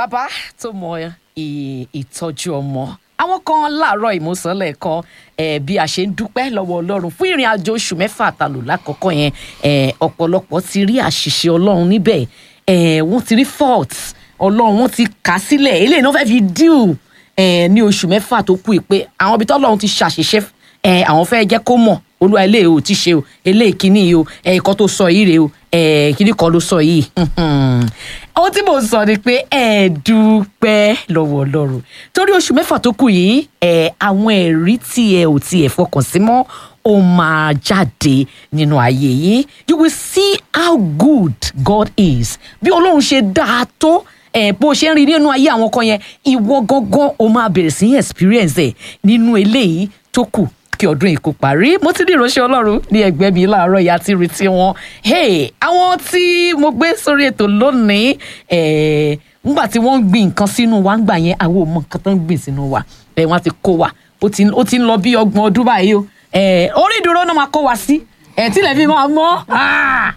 bàbá tó mọ ì- ìtọ́jú ọmọ àwọn kan láàárọ̀ ìmúsọ̀lẹ̀ kan eh, bí a ṣe ń dúpẹ́ lọ́wọ́ ọlọ́run fún ìrìn àjò oṣù mẹ́fà àtàlù lákọ̀ọ́kọ́ yẹn eh, ọ̀pọ̀lọpọ̀ ti rí àṣìṣe ọlọ́run níbẹ̀ eh, wọ́n ti rí fault ọlọ́run wọ́n ti kà á sílẹ̀ eléyìí náà fẹ́ fi deal eh, ní oṣù mẹ́fà tó kù yìí pé àwọn ibi tọ́lọ́run ti ṣàṣìṣe eh, àwọn fẹ́ jẹ́ kó mọ̀ olúwa eléyìí ò ti ṣe o eléyìí kìíní yìí o eh, ìkan tó sọ yìí rèé o eh, kìíní kan ló sọ yìí ohun tí mò ń sọ ni pé ẹ dúpẹ́ lọ́wọ́ ọlọ́run torí oṣù mẹ́fà tó kù yìí ẹ àwọn ẹ̀rí tí ẹ ò tiẹ̀ fọkàn sí mọ́ ó máa jáde nínú ayé yìí you will see how good God is bí ọlọ́run ṣe dáa tó ẹ bó ṣe ń rí nínú ayé àwọn kan yẹn ìwọ gangan o máa bẹ̀rẹ̀ sí experience ẹ̀ nínú eléyìí tó kù kí ọdún yìí kó parí mo ti ní ìránṣẹ́ ọlọ́run ní ẹgbẹ́ mi láàárọ̀ ìyá tí retí wọn hey àwọn tí mo gbé sórí ètò lónìí eh, ngbà tí wọ́n ń gbin nǹkan sínú wa ngbà yẹn àwọn ò mọ nǹkan tó ń gbìn sínú wa ẹ̀ wọ́n ti kó wa ó ti ó ti ń lọ bí ọgbọ̀n ọdún báyìí o eh, orí ìdúró náà máa kó wa sí ẹ̀ tílẹ̀ fi máa mọ́ ah,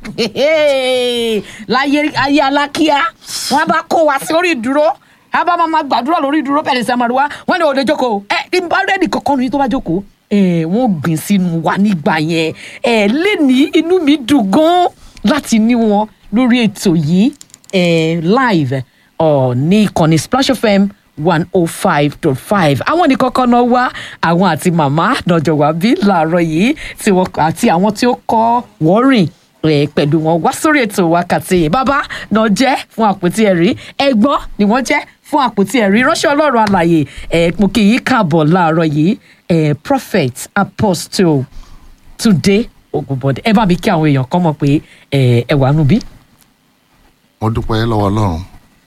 láyé ayé alákíá wọ́n bá kó wa sí orí ìdúró a bá máa gbàdúrà lórí ìdúró bẹ̀rẹ̀ sí àmàlùwá wọ́n ní òde jókòó ẹ ìbá rẹ́ẹ̀dì kankan nìyí tó bá jókòó ẹ wọ́n gbìn sínú wa nígbà yẹn ẹ lẹ́ni inú mi dùn gan láti ní wọn lórí ètò yìí ẹ live ọ ní ìkànnì Splash FM one oh five dot five àwọn nìkan kan náà wá àwọn àti màmá náà jọ wá bí láàárọ̀ yìí tí wọ́n àti àwọn tí ó kọ́ wọ́rìn ẹ pẹ̀lú wọn wá sórí ètò wákàtí yìí bàbá náà jẹ́ fún àpótí ẹ̀rí ẹ̀gbọ́n ni wọ́n jẹ́ fún àpótí ẹ̀rí ránṣẹ́ ọlọ́run àlàyé ẹ̀ mo kì í káàbọ̀ láàárọ̀ yìí ẹ̀ prophet apostle today ogunbọdẹ ẹ bá mi kí àwọn èèyàn kan mọ̀ pé ẹ̀ ẹ wà nù bí. mo dúpẹ́ lọ́wọ́ ọlọ́run ó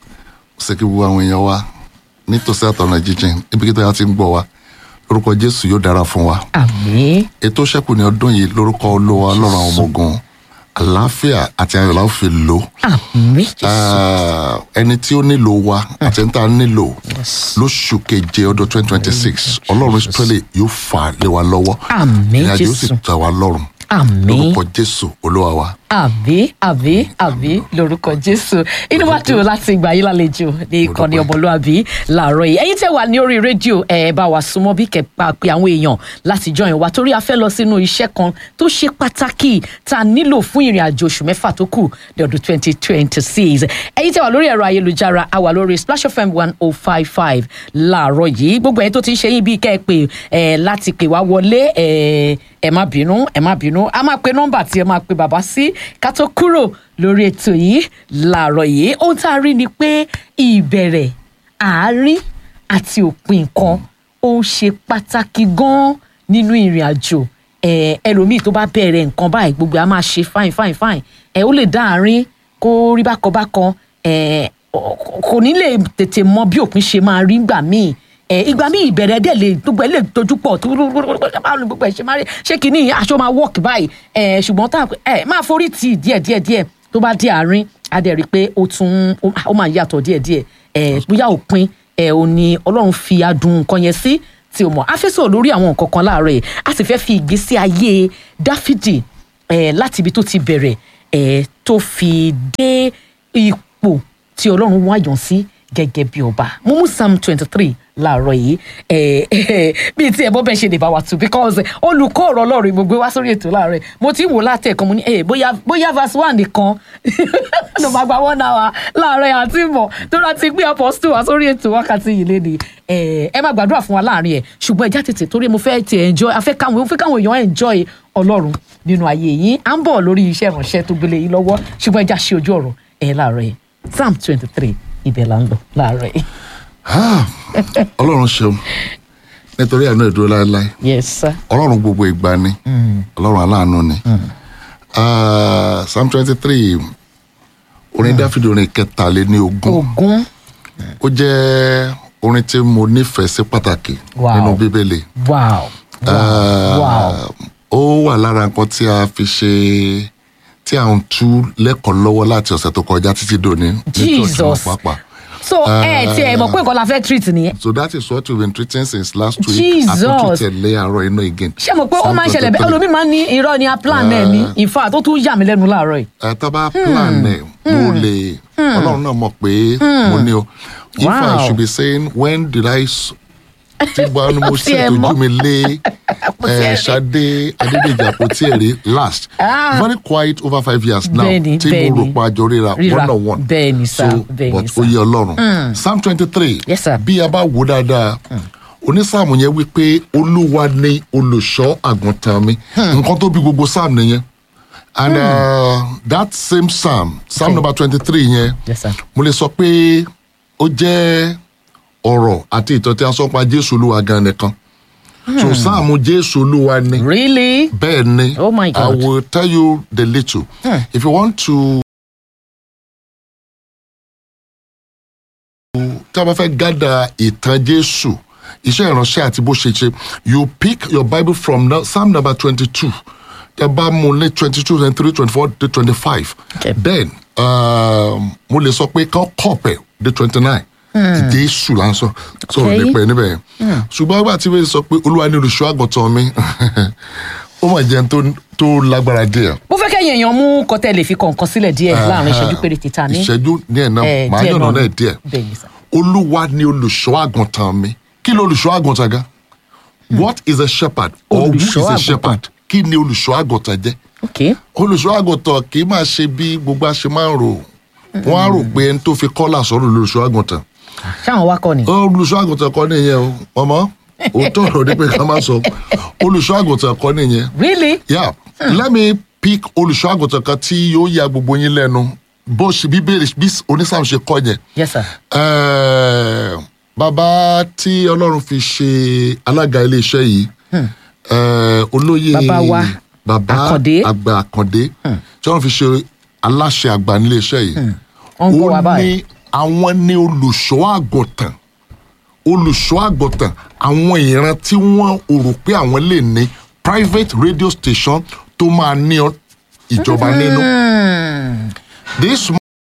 ṣe kí gbogbo àwọn èèyàn wa nítòsí àtọ̀nà jíjìn ibikíta ti ń gbọ́ wa lórúkọ jésù yóò dára fún wa àmín ètò ṣẹ́kù ní ọdún yìí lórúkọ olówó ọlọ́run àwọn ọmọ ogun àlàáfíà àti ayọ̀ la ó fi lò àmín jésù Ah, ẹni tí ó nílò wa àti ẹni tá a nílò lóṣù keje ọdún twenty twenty six ọlọ́run israẹli yóò fà lé wa lọ́wọ́ Àmín, ìrìnàjò yóò sì Jésù. tẹ́ wa lọ́rùn àmín lórúkọ jésù olúwa wa. àmì àmì àmì lórúkọ jésù inú wa dùn láti gbà yín lálejò ní ìkànnì dúpẹ́. ọmọlúàbí làárọ̀ yìí ẹ̀yin tẹ́ wà ní orí rédíò ẹ bá wa súnmọ́ bí kẹpà pé àwọn èèyàn láti join wa torí a fẹ́ lọ sínú iṣẹ́ kan tó ṣe pàtàkì tá a nílò fún ìrìn àjò oṣù mẹ́fà tó kù ní ọdún twenty twenty six ẹ̀yin tẹ́ wà lórí ẹ̀rọ ayélujára a wà lórí splash fm one oh five five làárọ̀ yìí gbogbo ẹ̀yin tó ti ń ṣe yín bíi kẹ́ ẹ pè ẹ láti pè wá wọlé ẹ ẹ má bínú ẹ má bínú a máa pe nọ́mbà tí ẹ máa pe bàbá sí ká tó kúrò lórí ètò yìí làárọ̀ yìí ohun tá a rí ni pé ìbẹ̀rẹ̀ àárín àti òpin nǹkan ó ń ṣe pàtàkì gan nínú ìrìn àjò ẹ ẹlòmíì tó bá bẹ̀rẹ̀ nǹkan báyìí gbogbo a máa ṣe fine fine fine ẹ ó lè dá àárín kó rí bákan bákan ẹ ọ- kò ní lè tètè mọ bí òpin ṣe máa rí gbà míì ẹ ìgbà míì ìbẹ̀rẹ̀ dẹ̀ lè gbogbo ẹ lè dojú pọ̀ tó báwo ni gbogbo ẹ ṣe máa rí ṣé kìíní aṣọ máa work báyìí ẹ ṣùgbọ́n tá ẹ máa forí tì díẹ̀ díẹ̀ díẹ̀ tó bá dé àárín á dẹ̀ rí i pé ó tún ó máa yàtọ̀ díẹ̀ díẹ̀ ẹ bóyá òpin ẹ ò ní ọlọ́run fi adùn nǹkan yẹn sí tí o mọ̀ á fẹ́ sọ̀rọ̀ lórí àwọn nǹkan kan láàárọ̀ yìí a sì fẹ́ fi ìgbésí ayé dáfídì ẹ láti ibi tó ti bẹ̀rẹ̀ ẹ tó fi dé ipò tí ọlọ́run wáyàn sí gẹ́gẹ́ bí ọba mo mú psalm twenty three láàárọ̀ yìí ẹ ẹ bíi tí ẹ bọ́ bẹ́ẹ̀ ṣe lè bá wa tù because olùkọ́ ọ̀rọ̀ ọlọ́run mo gbé wá sórí ètò láàárọ̀ yìí mo ti ń wò láti ẹ̀kan mo ní ẹ bóyá bóyá verse one nìkan ló máa gba one hour láàárọ̀ yìí àti mọ̀ tó rà ti gbé apostle wá sórí ètò wákàtí yìí léde ẹ ẹ má gbàdúrà fún wa láàrin ẹ ṣùgbọ́n ẹja tètè torí mo fẹ́ ti enjoy afẹ́ káwọn mo fẹ́ káwọn èèyàn enjoy ọlọ́run nínú ayé yìí à ń bọ̀ lórí iṣẹ́ ìránṣẹ́ tó gbélé yìí lọ́wọ́ ṣùgbọ́n ẹja ṣe ojú ọ̀rọ̀ ẹ láàárọ̀ yìí psalm twenty three ibẹ̀ là ń lọ láàárọ̀ yìí. Ah, ọlọ́run ṣeun nítorí àánú ìdúró láéláé yes sir. ọlọ́run gbogbo ìgbà ni ọlọ́run aláàánú ni Ah, psalm twenty three orin dáfídì orin kẹtàléní ogún ogun ó jẹ́ orin tí mo nífẹ̀ẹ́ sí pàtàkì Wow. nínú bíbélì wow wow wow Ah, ó wà lára nǹkan tí a fi ṣe tí à ń tú lẹ́kọ̀ọ́ lọ́wọ́ láti ọ̀sẹ̀ tó kọjá títí dòní ní church wọn Jesus. pàápàá so ẹ ti ẹ mọ̀ pé nǹkan la fẹ́ treat nìyẹn so that is what we've been treating since last week Jesus. àtúntò tẹ̀lé àárọ̀ iná again. ṣé mo pé ó máa ń ṣẹlẹ̀ bẹ́ẹ̀ Psalm 23. olómi máa ń ní irọ́ ni a plan ẹ̀ ní in fact tó tún yà mí lẹ́nu láàárọ̀ yìí. ẹ tó bá plan ẹ mo lè ọlọ́run náà mọ̀ pé mo ní o if Wow. I should be saying when did I s- tí gba ni mo Kò tiẹ̀ ṣe mọ̀. ojú mi lé Kò tiẹ̀ ẹ rí. ṣadé adédèjì àpótí ẹ̀rí last Ah. very quiet over five years now Bẹ́ẹ̀ni, tí mo bẹ́ẹ̀ni. rò pa àjọ ríra Ríra. one on one Bẹ́ẹ̀ni, sir. so Bẹ́ẹ̀ni, but sir. ó yẹ ọlọ́run psalm twenty three Yes, sir. bí a bá wò dáadáa onísáàmù yẹn wípé olúwa ni olùṣọ́ àgùntàn mi nǹkan tó bí gbogbo sáàmù nìyẹn and uh, that same psalm psalm Okay. number twenty three yẹn Yes, sir. mo lè sọ pé ó jẹ́ ọ̀rọ̀ àti ìtàn tí a sọ pa jésù olúwa gan nìkan so sáàmù jésù olúwa ni really bẹ́ẹ̀ ni Oh my i God. will tell you the little if you want to tí a bá fẹ́ gádà ìtàn jésù iṣẹ́ ìránṣẹ́ àti bó ṣe ṣe you pick your bible from now, psalm number twenty-two tẹ bá mú lé twenty-two twenty-three twenty-four to twenty-five Okay. then um, mo lè sọ pé kán kọ̀pẹ̀ dé twenty-nine jésù là ń sọ sọ̀rọ̀ Okay. nípa ẹ̀ níbẹ̀ yẹn ṣùgbọ́n àgbà tí wọ́n sọ pé olúwa ní olùṣọ́ àgùntàn mi ó mà jẹun tó tó lágbára díẹ̀ mo fẹ́ kẹ́yìn èèyàn mú kọ́tẹ́ lè fi kọ̀ọ̀kan sílẹ̀ díẹ̀ láàrin ìṣẹ́jú péréte ta ní. ìṣẹ́jú díẹ̀ náà Eh, màá díẹ̀ yànnà náà náà ni. díẹ̀ bẹ́ẹ̀ ni sà. olúwa ni olùṣọ́ àgùntàn mi kí ni olùṣọ́ àgùntàn gan what is a shepherd or who is Olùṣọ́ a àgùntàn. shepherd kí ni olùṣọ́ àgùntàn jẹ́ ok olùṣọ́ àgùntàn kì í máa ṣe bí gbogbo àṣẹ máa ń rò wọ́n á rò pé ẹni tó fi kọ́là sọ̀rọ̀ olùṣọ́ àgùntàn ṣáwọn wá kọ́ ni. olùṣọ́ àgùntàn kọ́ nìyẹn o mọ̀mọ́ òótọ́ ọ̀rọ̀ ní pé ká má sọ olùṣọ́ àgùntàn kọ́ nìyẹn really yeah let me pick olùṣọ́ àgùntàn kan tí yóò ya gbogbo yín lẹ́nu bó ṣe bíbélì bí onísàm ṣe kọ́ yẹn yes sir. Eh, bàbá tí ọlọ́run fi ṣe alága iléeṣẹ́ yìí eh, olóyè Bàbá wa, bàbá Àkàndé. àgbà àkàndé tí ọlọ́run fi ṣe aláṣẹ àgbà níléeṣẹ́ yìí wọ́n ń gbọ́ wa ó báyìí. ní àwọn ní olùṣọ́ àgùntàn olùṣọ́ àgùntàn àwọn ìran tí wọ́n ò rò pé àwọn lè ní private radio station tó máa ní ọ- ìjọba nínú. this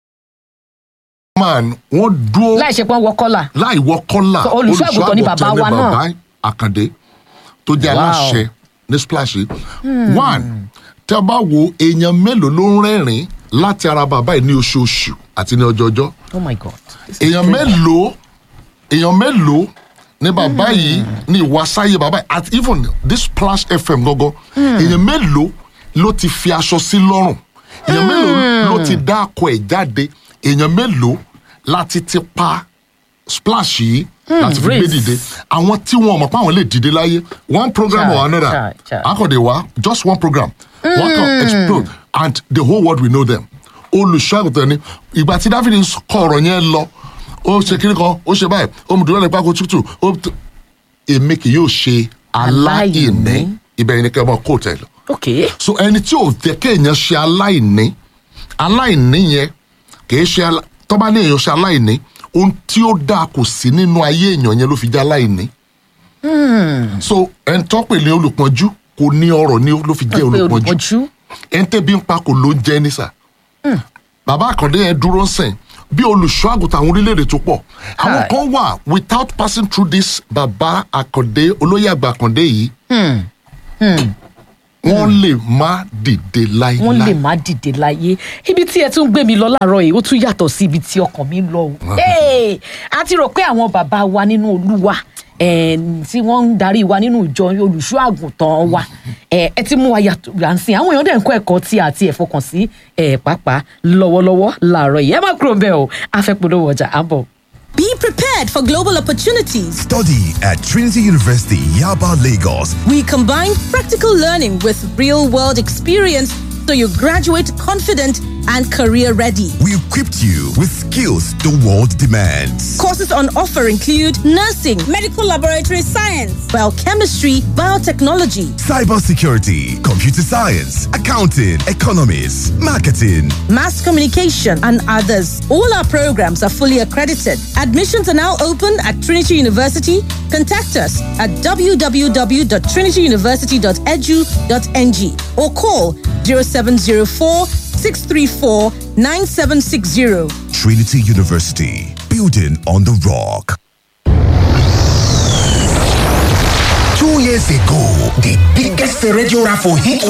man wọ́n dúró láì ṣe pé wọ́n wọ kọ́là. láì wọ kọ́là So, olùṣọ́ àgùntàn ni bàbá wa náà. bàbá àkàndé tó jẹ́ Wow. aláṣẹ ní splash yìí. one tí a bá wo èèyàn mélòó ló ń rẹ́rìn láti ara bàbá yìí ní oṣooṣù àti ní ọjọọjọ́ oh my god. This is èèyàn crazy. mélòó èèyàn mélòó ní bàbá yìí ní ìwàsáyé bàbá yìí at even this splash fm gangan èèyàn mélòó ló ti fi aṣọ sí lọ́rùn èèyàn mélòó ló ti dá akọ ẹ̀ jáde èèyàn mélòó láti ti pa splash yìí láti fi gbé race. dìde àwọn tí wọn mọ̀ pé àwọn lè dìde láyé one program Chai, or another chai, chai. akọ̀dé wa just one program one can explode and the whole world will know them olùṣọ́àgùtàn ni ìgbà tí dáfídì kọ ọ̀rọ̀ yẹn lọ ó ṣe kiri kan ó ṣe báyìí ó mú dúró nípa kó tútù ó t- èmi kì yóò ṣe aláìní Aláìní. ibẹ̀ yẹn ni kẹ́ ẹ mọ kóòtù ẹ̀ lọ ok so ẹni tí ò jẹ́ kéèyàn ṣe aláìní aláìní yẹn kìí ṣe alá- tó bá ní èèyàn ṣe aláìní ohun tí ó dáa kò sí nínú ayé èèyàn yẹn ló fi jẹ́ aláìní so ẹni tó pè ní olùpọ́njú kò ní ọrọ̀ ní ló fi jẹ́ pé olùpọ́njú olùpọ̀jù. ẹni tẹ́bi ń pa kò ló ń jẹ́ nísà bàbá àkàndé yẹn dúró sìn bí olùṣọ́ àgùntàn àwọn orílẹ̀-èdè tó pọ̀ àwọn Hi. kan wà without passing through this bàbá àkàndé olóyè àgbà àkàndé yìí wọ́n lè má dìde láíláí. wọ́n lè má dìde láyé ibi tí ẹ tún gbé mi lọ láàárọ̀ yìí ó tún yàtọ̀ sí ibi tí ọkàn mi ń lọ o Hey! a ti rò pé àwọn bàbá wa nínú olúwa eh, tí wọ́n ń darí wa nínú ìjọ olùṣọ́ àgùntàn wa eh, ẹ ti mú wa yàtọ̀ yànsìn àwọn èèyàn dẹ̀ ń kọ́ ẹ̀kọ́ tí àti ẹ̀ fọkàn sí eh, pàápàá lọ́wọ́lọ́wọ́ láàárọ̀ yìí ẹ má kúrò bẹ́ẹ̀ o afẹ́polówó ọjà àbọ̀. Be prepared for global opportunities. Study at Trinity University, Yaba, Lagos. We combine practical learning with real world experience so you graduate confident and career ready. We equipped you with skills the world demands. Courses on offer include nursing, medical laboratory science, biochemistry, biotechnology, Cybersecurity, computer science, accounting, economics, marketing. mass communication, and others. All our programs are fully accredited. Admissions are now open at Trinity University. Contact us at www.trinityuniversity.edu.ng or call 0704 634 9760. Trinity University, building on the rock. Two years ago, the biggest radio raffle hit